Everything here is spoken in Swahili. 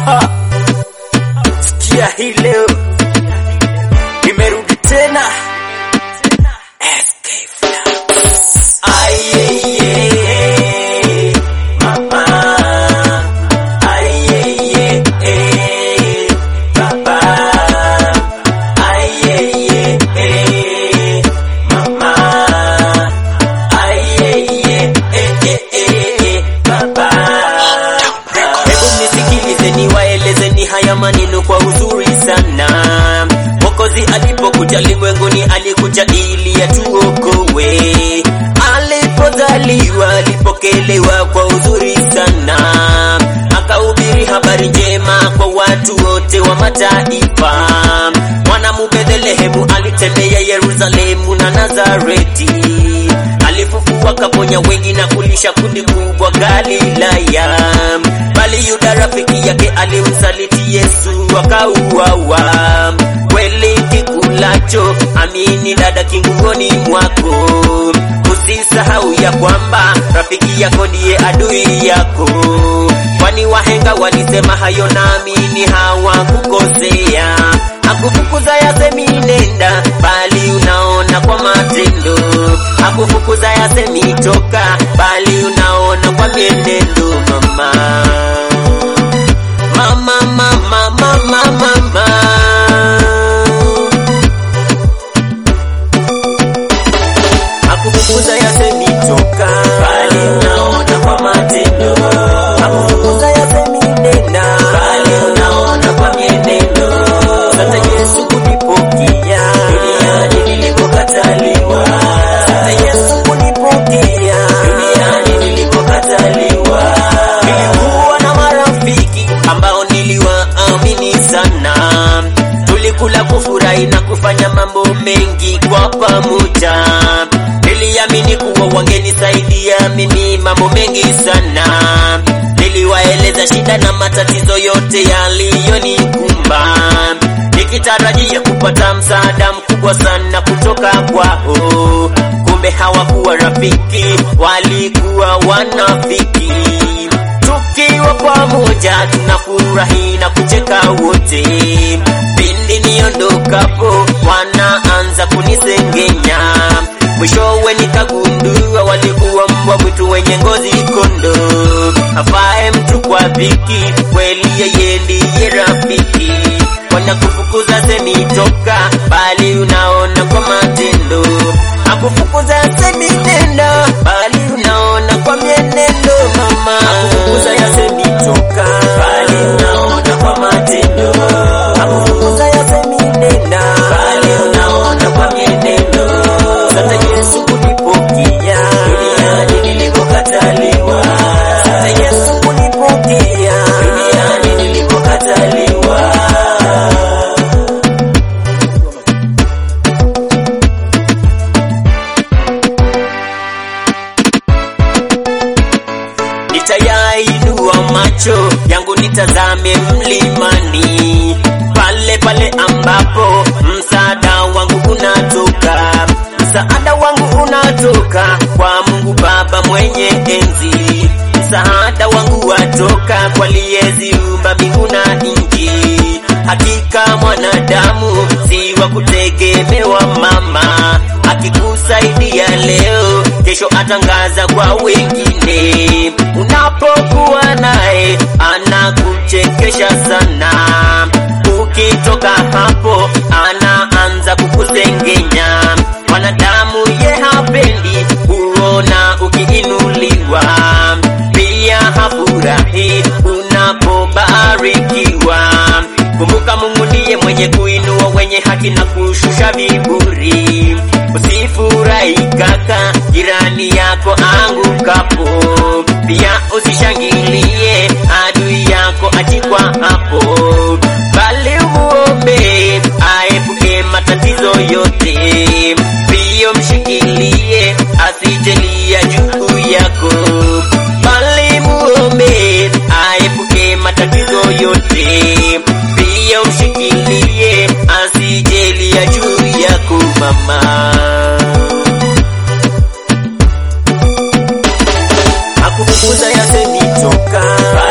Sikia hii leo nimerudi tena SK Flowers. Ayeye, mama. Ayeye, baba. Ayeye, mama. Ayeye, baba. Hebu nisikilize niwaelezeni haya maneno kwa uzuri sana. Mwokozi alipokuja ulimwenguni alikuja ili atuokoe. Alipozaliwa alipokelewa kwa uzuri sana, akahubiri habari njema kwa watu wote wa mataifa. Mwanamu Bethlehemu alitembea Yerusalemu na Nazareti, alifufua kaponya wengi na kulisha kundi kubwa Galilaya bali Yuda rafiki yake alimsaliti Yesu akauawa. Kweli kikulacho, amini dada, kingungoni mwako. Usisahau ya kwamba rafiki yako ndiye adui yako, kwani wahenga walisema hayo, naamini hawakukosea. Hakufukuza yasemi nenda, bali unaona kwa matendo. Hakufukuza yasemi toka, bali unaona kwa mienendo. Mama, mama, mama, mama, mama. Hakufukuza yasemi toka, bali unaona kwa matendo. Hakufukuza yasemi nenda, bali unaona kwa mienendo. Sasa Yesu kunipokea duniani nilipokataliwa. Sasa Yesu kunipokea duniani nilipokataliwa. Nilikuwa na marafiki ambao niliwaamini sana, tulikula kufurahi na kufanya mambo mengi kwa pamoja. Niliamini kuwa wangenisaidia mimi mambo mengi sana. Niliwaeleza shida na matatizo yote yaliyonikumba, nikitarajia kupata msaada mkubwa sana kutoka kwao. Kumbe hawakuwa rafiki, walikuwa wanafiki. Tukiwa pamoja tunafurahi na kucheka wote, pindi niondokapo wanaanza kunisengenya. Mwishowe nikagundua walikuwa mbwa mwitu wenye ngozi kondo, afae mtu kwa dhiki, kweli yeye ndiye rafiki. Wanakufukuza semi toka, bali unaona kwa matendo. Hakufukuza semi nenda, bali unaona kwa mienendo. Mama, hakufukuza yasemi toka, bali unaona kwa matendo. Hakufukuza yasemi nenda, bali unaona kwa mienendo. Sasa Yesu kunipokea duniani nilipokataliwa. Sasa Yesu kunipokea duniani nilipokataliwa. Nitayainua macho yangu nitazame mlimani, pale pale ambapo msaada wangu unatoka. Msaada wangu unatoka kwa Mungu Baba mwenye enzi. Msaada wangu watoka kwa aliyeziumba mbingu na nchi. Hakika mwanadamu si wa kutegemewa, mama. Akikusaidia leo, kesho atangaza kwa wengine. Unapokuwa naye anakuchekesha sana, ukitoka hapo anaanza kukusengenya. Mwanadamu ye hapendi kuona ukiinuliwa, pia hafurahi unapobarikiwa. Kumbuka Mungu ndiye mwenye kuinua wenye haki na kushusha viburi. Usifurahi kaka, jirani yako angukapo, pia usishangilie adui yako achikwa hapo, bali umuombe aepuke matatizo yote, pia mshikilie asijelia juu yako, bali muombe aepuke matatizo yote, pia mshikilie asijelia juu yako mama. Hakufukuza yasemi toka,